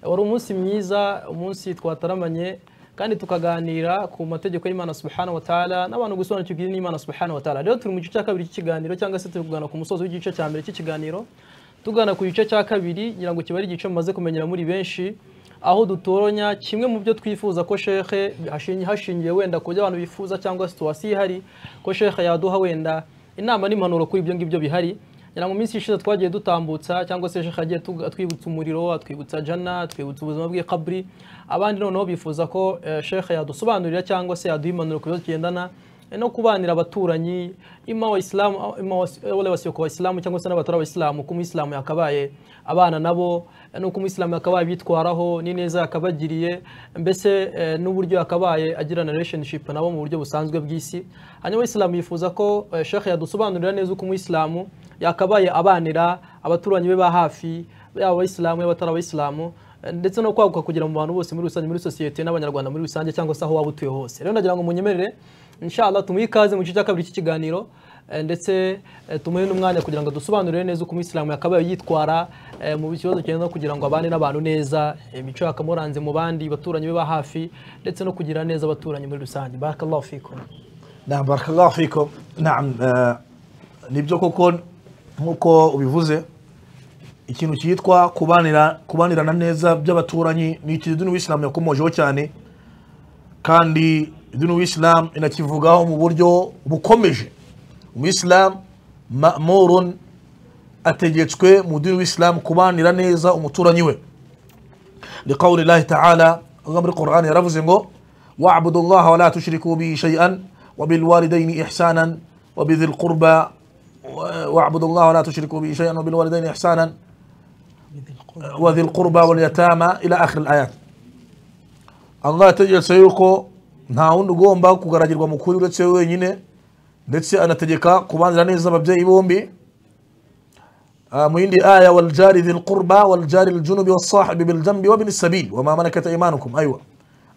wari umunsi mwiza umunsi twataramanye kandi tukaganira ku mategeko y'imana subhanahu wa ta'ala n'abantu gusobanukirwa n'imana subhanahu wa ta'ala rero turi mu gice cya kabiri cy'ikiganiro cyangwa se turi kugana ku musozi w'igice cya mbere cy'ikiganiro tugana ku gice cya kabiri ngira ngo kiba ari igice mumaze kumenyera muri benshi aho dutoranya kimwe mu byo twifuza ko shekhe hashingiye wenda ku byo abantu bifuza cyangwa situwasiyo ihari ko shekhe yaduha wenda inama n'impanuro kuri ibyo ngibyo bihari mu minsi ishize twagiye dutambutsa cyangwa se shekhe agiye atwibutsa umuriro atwibutsa jana atwibutsa ubuzima bwe kabri abandi noneho bifuza ko shekhe yadusobanurira cyangwa se yaduha impanuro ku bibazo tugendana no kubanira abaturanyi ima wa isilamu ima wale wasiyoko wa isilamu cyangwa se n'abatari abisilamu uko umuyisilamu yakabaye abana nabo n'uko umuyisilamu yakabaye bitwaraho n'ineza yakabagiriye mbese n'uburyo yakabaye agirana relationship nabo mu buryo busanzwe bw'isi hanyuma isilamu yifuza ko shekhe yadusobanurira neza uko umuyisilamu yakabaye abanira abaturanyi be ba hafi yaba abayisilamu y'abatari abayisilamu ndetse no kwaguka kugira mu bantu bose muri rusange muri sosiyete n'abanyarwanda muri rusange cyangwa se aho waba utuye hose rero ndagira ngo munyemerere inshallah tumuhe ikaze mu gice cya kabiri cy'ikiganiro ndetse tumuhe n'umwanya kugira ngo dusobanurire neza uko umuyisilamu yakabaye yitwara mu kibazo cyenda kugira ngo abane n'abantu neza imico yakamuranze mu bandi baturanyi be ba hafi ndetse no kugira neza abaturanyi muri rusange barakallahu fikum na barakallahu fikum na nibyo koko nk'uko ubivuze ikintu cyitwa kubanirana neza by'abaturanyi ni ikintu idini w'isilamu yakomojeho cyane kandi idini w'isilamu inakivugaho mu buryo bukomeje umuyisilamu ma'murun ategetswe mu dini w'isilamu kubanira neza umuturanyi we liqawli llahi ta'ala Allah muri Qur'an yaravuze ngo wa'budu allaha wa la tushriku bihi shay'an wa bil walidayni ihsanan wa bidhil qurba واعبدوا الله ولا تشركوا به شيئا وبالوالدين احسانا وذي القربى واليتامى الى اخر الايات Allah yategetse yuko nta wundi ugomba kugaragirwa mu kuri uretse wenyine ndetse anategeka kubanira neza ababyeyi bombi mu yindi aya waljari dhi lqurba waljari ljunubi wasahibi biljambi wabini sabil wama malakat imanukum aywa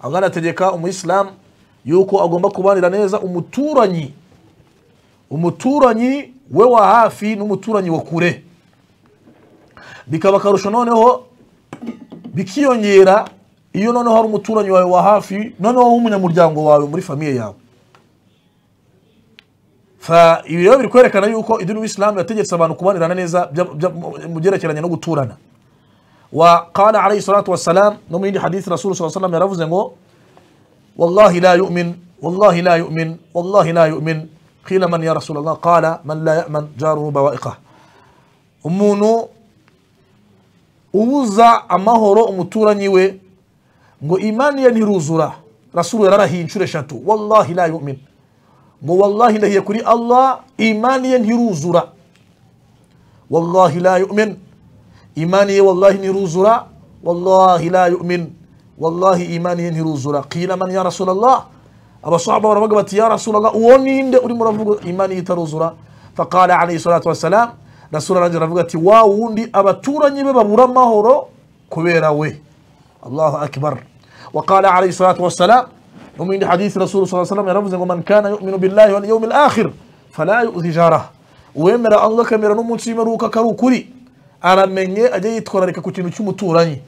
Allah anategeka umuyisilamu yuko agomba kubanira neza umuturanyi umuturanyi we wa hafi n'umuturanyi wa kure bikaba akarusho noneho bikiyongera iyo noneho hari umuturanyi wawe wa hafi noneho w'umunyamuryango wawe muri famiye yawe ibi rero biri kwerekana yuko idini w'isilamu yategetse abantu kubanirana neza mu byerekeranye no guturana wa qala alayhi salatu wassalam no mu yindi hadithi rasulu sa salam yaravuze ngo wallahi la yu'min wallahi la yu'min wallahi la yu'min قيل من يا رسول الله قال من لا يأمن جاره بوائقه umuntu ubuza amahoro umuturanyi we ngo imani ye ntiruzura rasulu yararahiye inshuro eshatu wallahi la yumin ngo wallahi ndahiye kuri allah imani ye ntiruzura wallahi la yumin imani ye wallahi ntiruzura wallahi la yumin wallahi imani ye ntiruzura qila man ya rasul allah abasahaba baravuga bati ya rasulallah uwo ninde urimo uravuga imani itaruzura faqala alayhi salatu wassalam rasul aranje aravuga ati wa wundi abaturanyi be babura amahoro kubera we allahu akbar waqala alayhi salatu wassalam no mu yindi hadithi rasul sa salam yaravuze ngo man kana yuminu billahi wal yawmi alakhir fala yuzi jarah uwemera allah akamera n'umunsi w'imperuka akari ukuri aramenye ajya yitwararika ku kintu cy'umuturanyi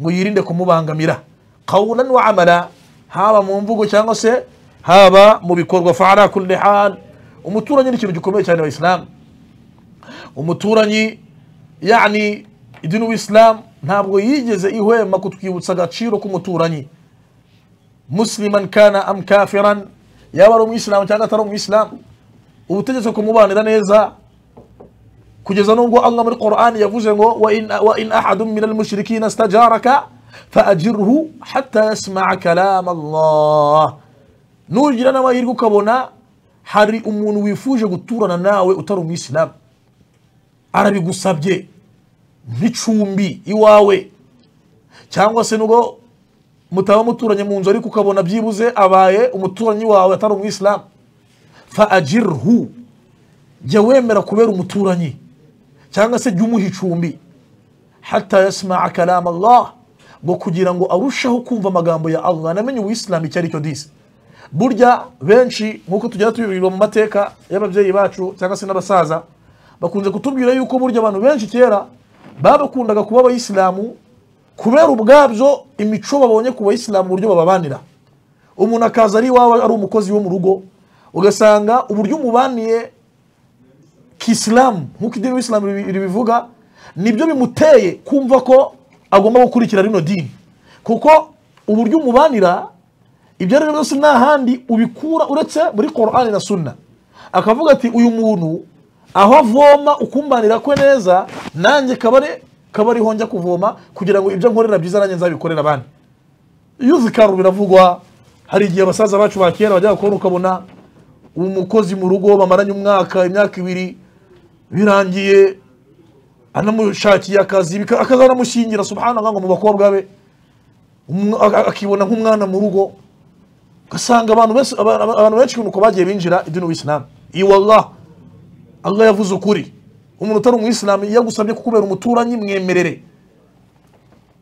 ngo yirinde kumubangamira qawlan wa amala haba mu mvugo cyangwa se haba mu bikorwa fara kulli hal umuturanyi ni ikintu gikomeye cyane abayisilamu umuturanyi yani idini w'isilamu ntabwo yigeze ihwema kutwibutsa agaciro k'umuturanyi musliman kana am kafiran yaba ari umuyisilamu cyangwa atari umuyisilamu ubutegetsi kumubanira neza kugeza nubwo allah muri qur'ani yavuze ngo wa in ahadun min almushrikina stajaraka فأجره حتى يسمع كلام الله نوجد أنا ويرجو كبونا hari umuntu wifuje guturana nawe utari umuyisilamu arabigusabye nk'icumbi iwawe cyangwa se nubwo mutaba muturanye mu nzu ariko ukabona byibuze abaye umuturanyi wawe atari umuyisilamu fa ajirhu jya wemera kubera umuturanyi cyangwa se jya umuha icumbi hata yasmaa kalama allah ngo kugira ngo arusheho kumva amagambo ya Allah anamenye uwisilamu icyo ari cyo disi burya benshi nk'uko tugenda tubibwirwa mu mateka y'ababyeyi bacu cyangwa se n'abasaza bakunze kutubwira yuko burya abantu benshi kera babakundaga kuba abayisilamu kubera ubwabyo imico babonye ku bayisilamu uburyo bababanira umuntu akaza ari iwawe ari umukozi wo mu rugo ugasanga uburyo umubaniye kisilamu nk'uko idini y'isilamu ribi- ribivuga nibyo bimuteye kumva ko agomba gukurikira rino dini kuko uburyo umubanira ibyo ari byo byose nta handi ubikura uretse muri korani na sunna akavuga ati uyu muntu aho avoma ukumbanira kwe neza nanjye kabare kabari honjya kuvoma kugira ngo ibyo nkorera byiza nanjye nzabikorera abandi iyo uzikaru biravugwa hari igihe abasaza bacu ba kera bajyaga kubona ukabona umukozi mu rugo bamaranye umwaka imyaka ibiri birangiye anamushakiye akazi bika- akaza anamushyingira subhanallah ngo mu bakobwa be Umu- a- a- akibona nk'umwana mu rugo ugasanga abantu benshi aba- aba- abantu benshi uko bagiye binjira idini w'isilamu iyi wallah allah yavuze ukuri umuntu utari umuyisilamu iyo agusabye kukubera umuturanyi mwemerere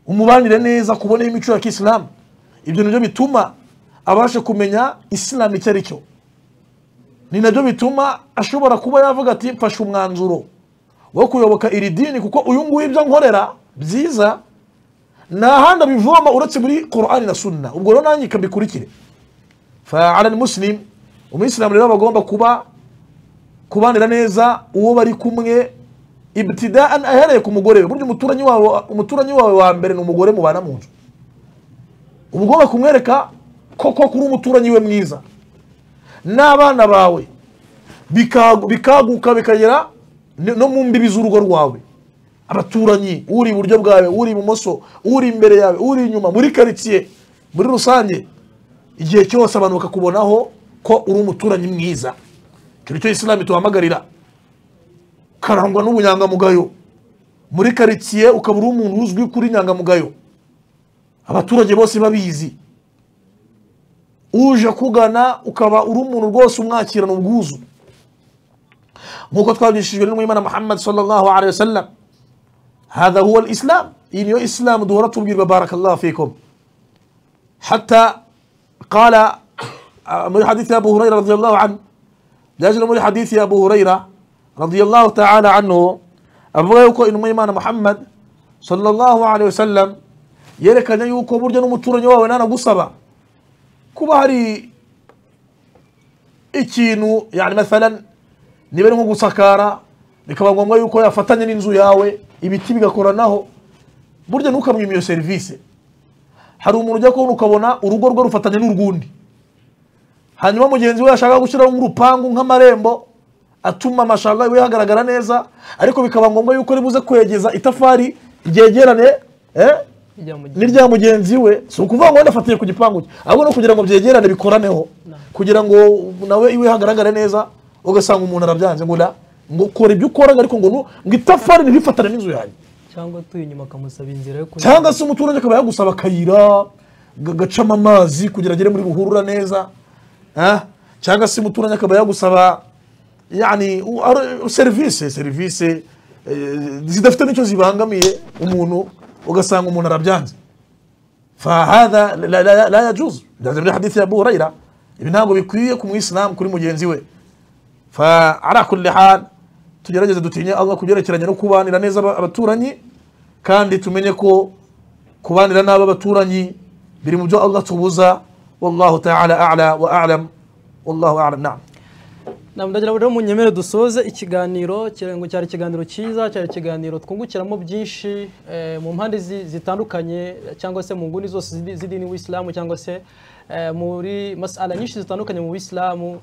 umubanire neza kubona imico ya kisilamu ibyo nibyo bituma abasha kumenya isilamu icyo ari cyo ni nabyo bituma ashobora kuba yavuga ati mfashe umwanzuro wo kuyoboka iri dini kuko uyu nguyu ibyo nkorera byiza nta handi abivoma uretse muri korani na sunna ubwo rero nanjye kabikurikire fa ala muslim umuyisilamu rero aba agomba kuba kubanira neza uwo bari kumwe ibtidaan ahereye ku mugore we burya umuturanyi wawe umuturanyi wawe wa mbere ni umugore mubana mu nzu uba ugomba kumwereka koko kuri umuturanyi we mwiza n'abana bawe bikagu- bikaguka bikagera ni- no mu mbibi z'urugo rwawe abaturanyi uri iburyo bwawe uri ibumoso uri imbere yawe uri inyuma muri karitsiye muri rusange igihe cyose abantu bakakubonaho ko uri umuturanyi mwiza icyo ni cyo isilamu ituhamagarira karangwa n'ubunyangamugayo muri karitsiye ukaba uri umuntu uzwi kuri inyangamugayo abaturage bose babizi uje akugana ukaba uri umuntu rwose umwakirana ubwuzu nk'uko twabigishijwe n'umwimana muhammad sallallahu alaihi wasallam hadha huwa islam iyi niyo isilamu duhora tubwirwa barakallahu fikum حتى قال آه، من حديث أبو هريرة رضي الله عنه لأجل من حديث أبو هريرة رضي الله تعالى عنه أبو يوكو إن ميمان محمد صلى الله عليه وسلم يرك أن يوكو برجن متورن يوا ونانا قصبا kuba hari ikintu yani mathalan niba ari nko gusakara bikaba ngombwa yuko yafatanya n'inzu yawe ibiti bigakoranaho burya ntukamwima iyo serivisi hari umuntu ujya kubona ukabona urugo rwe rufatanye n'urwundi hanyuma mugenzi we yashaka gushyiraho nk'urupangu nk'amarembo atuma amashanga iwe hagaragara neza ariko bikaba ngombwa yuko ribuze kwegeza itafari ryegerane eh? ijya mu gihe ni rya mugenzi we si ukuvuga ngo wenda afatiye ku gipangu cye ahubwo no kugira ngo byegerane bikoraneho kugira ngo nawe iwe hagaragare neza ugasanga umuntu arabyanze ngo la ngo kora ibyo ukora ariko ngo nu- ngo itafari ntirifatane n'inzu yanjye cyangwa atuye inyuma akamusaba inzira yo kunyura cyangwa se umuturage akaba yagusaba akayira ga- gacamo amazi kugira agere muri buhurura neza Ah, cyangwa se umuturage akaba yagusaba yani u- ar- serivisi serivisi eh, zidafite n'icyo zibangamiye umuntu ugasanga umuntu arabyanze فهذا لا, لا, لا, لا يجوز لازم من حديث ابو هريره ابن ابو بكويه كم اسلام كل مجنزي we فعلى كل حال tugerageze dutinye Allah kugerekeranya no kubanira neza aba- abaturanyi kandi tumenye ko kubanira n'aba baturanyi biri mu byo Allah tubuza wallahu ta'ala a'la wa a'lam wallahu a'lam na'am ndagira ngo rero munyemere dusoze ikiganiro kira- ngo cyari ikiganiro cyiza cyari ikiganiro twungukiramo byinshi eh, mu mpande zi- zitandukanye cyangwa se mu nguni zose z'idi- z'idini w'isilamu cyangwa se eh, muri masala nyinshi zitandukanye mu bisilamu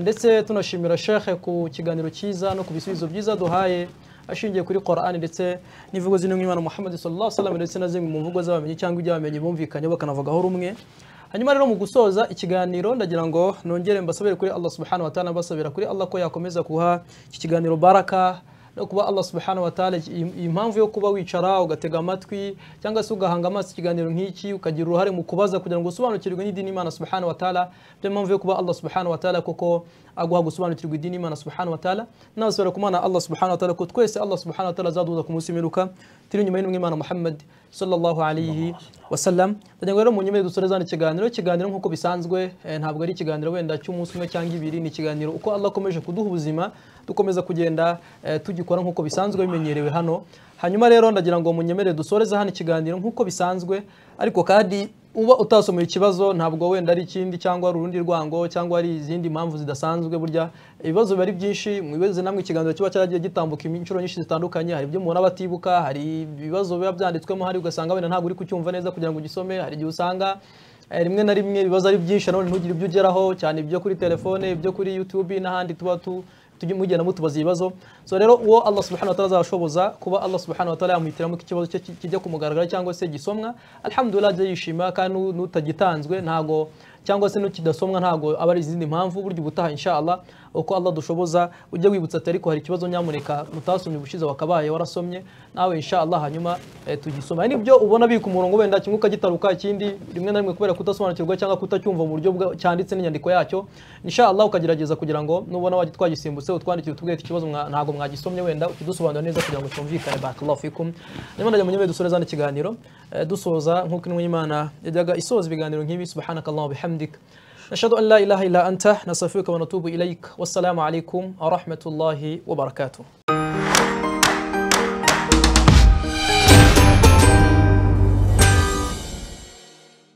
ndetse tunashimira shekhe ku kiganiro cyiza no ku bisubizo byiza duhaye ashingiye kuri Qur'ani ndetse n'ivugo zino nk'imana Muhammad sallallahu alaihi wasallam ndetse na zimwe mu mvugo z'abamenyi cyangwa iby'abamenyi bumvikanye bakanavugaho rumwe hanyuma rero mu gusoza ikiganiro ndagira ngo nongere mbasabire kuri Allah subhanahu wa ta'ala mbasabira kuri Allah ko yakomeza kuha iki kiganiro baraka no kuba Allah subhanahu wa ta'ala iyi- iyi mpamvu yo kuba wicara ugatega amatwi cyangwa se ugahanga amaso ikiganiro nk'iki ukagira uruhare mu kubaza kugira ngo usobanukirwe n'idini y'Imana subhanahu wa ta'ala byo mpamvu yo kuba Allah subhanahu wa ta'ala koko aguha gusobanukirwa idini y'Imana subhanahu wa ta'ala nabasabira kumana Allah subhanahu wa ta'ala ko twese Allah subhanahu wa ta'ala azaduhuza kumusimeruka turi inyuma y'intumwa y'Imana Muhammad sallallahu alayhi wasallam ndagira ngo rero mu nyemere dusore zana ikiganiro ikiganiro nk'uko bisanzwe eh, ntabwo ari ikiganiro wenda cy'umunsi umwe cyangwa ibiri ni ikiganiro uko Allah akomeje kuduha ubuzima dukomeza kugenda eh, tugikora nk'uko bisanzwe bimenyerewe hano hanyuma rero ndagira ngo munyemere dusoreze hano ikiganiro nk'uko bisanzwe ariko kandi uba utasomeye ikibazo ntabwo wenda ari ikindi cyangwa ari urundi rwango cyangwa ari izindi mpamvu zidasanzwe burya ibibazo biba ari byinshi mwibaze namwe ikiganiro kiba cyaragiye gitambuka inshuro nyinshi zitandukanye hari ibyo umuntu aba atibuka hari ibibazo biba byanditswemo hari ugasanga wenda ntabwo uri kucyumva neza kugira ngo ugisome hari igihe usanga eh, rimwe na rimwe ibibazo ari byinshi nanone ntugire ibyo ugeraho cyane ibyo kuri telefone ibyo kuri youtube n'ahandi tuba tu tujye mugenda mutubaza ibibazo so rero uwo Allah subhanahu wa ta'ala azashoboza kuba Allah subhanahu wa ta'ala yamuhitiramo ikibazo cye kijya kumugaragara cyangwa se gisomwa alhamdulillah ajya yishima kandi nu- nutagitanzwe ntago cyangwa se n'ukidasomwa ntago aba ari izindi mpamvu burya ubutaha inshallah uko Allah dushoboza ujye wibutsa ati ariko hari ikibazo nyamuneka mutasomye ubushize wakabaye warasomye nawe inshallah hanyuma eh, tugisoma nibyo ubona biri ku murongo wenda kimwe ukagitaruka ikindi rimwe na rimwe kubera kudasobanukirwa cyangwa kutacyumva mu buryo bwa- cyanditse n'inyandiko yacyo inshallah ukagerageza kugira ngo nubona wajya twagisimbutse utwandikire utubwire ati ikibazo mwa- ntabwo mwagisomye wenda ukidusobanurira neza kugira ngo cyumvikane barakallahu fikum niba najya mu nyemeye dusore zana ikiganiro eh, dusoza nk'uko intumwa y'imana yajyaga isoza ibiganiro nk'ibi subhanakallahu bihamdik نشهد أن لا إله إلا أنت نستغفرك ونتوب إليك والسلام عليكم ورحمة الله وبركاته